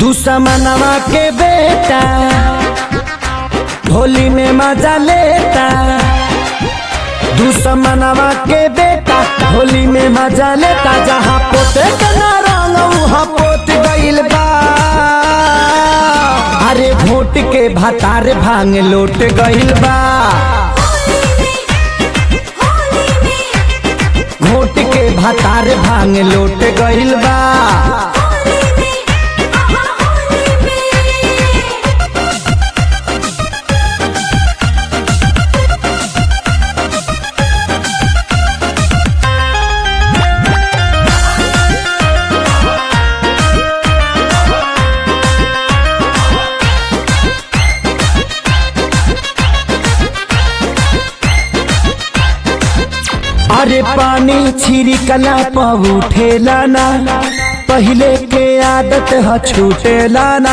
दुश्मनवा के बेटा होली में मजा लेता दुश्मनवा के बेटा होली में मजा लेता जहाँ पोते के ना रंग वहाँ पोत गइल बा अरे भोट के भतार भांग लोट गइल बा घोट के भतार भांग लोट गइल बा अरे पानी छिड़कला पर उठेला ना पहले के आदत ह छूटेला ना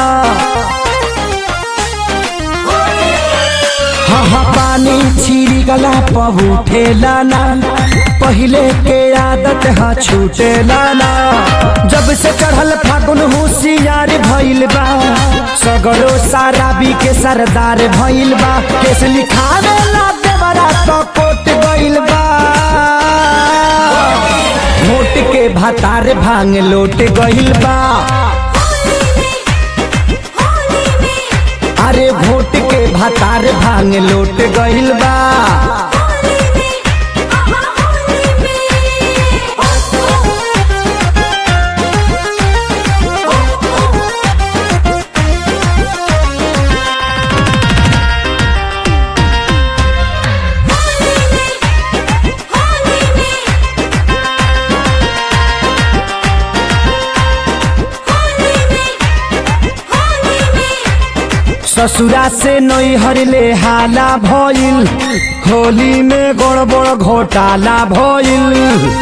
हाँ हाँ पानी छिड़कला पर उठेला ना पहले के आदत ह छूटेला ना जब से चढ़ल फागुन होशियार भइल बा सगरो सारा बी के सरदार भइल बा केस लिखावे ला देवरा तो कोट गइल बा घोट के भातार भांग लोट गइल बा अरे घोट के भातार भांग लोट गइल बा ससुरा से नैहर ले हाला भइल होली में गड़बड़ घोटाला भइल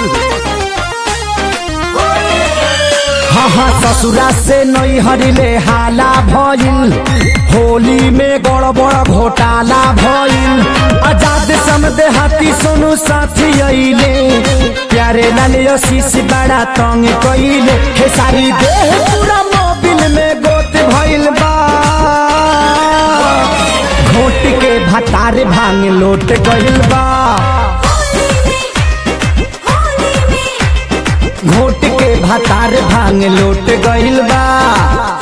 हाँ हाँ ससुरा से नैहर ले हाला भइल होली में गड़बड़ घोटाला भइल आजाद समदे हाथी सोनू साथी अइले प्यारे लाल आशीष बड़ा तंग कइले खेसारी देह पूरा मोबिल में गोत भइल बा घोट के भतार भांग लोट गइल बा घोट के भतार भांग लोट गइल बा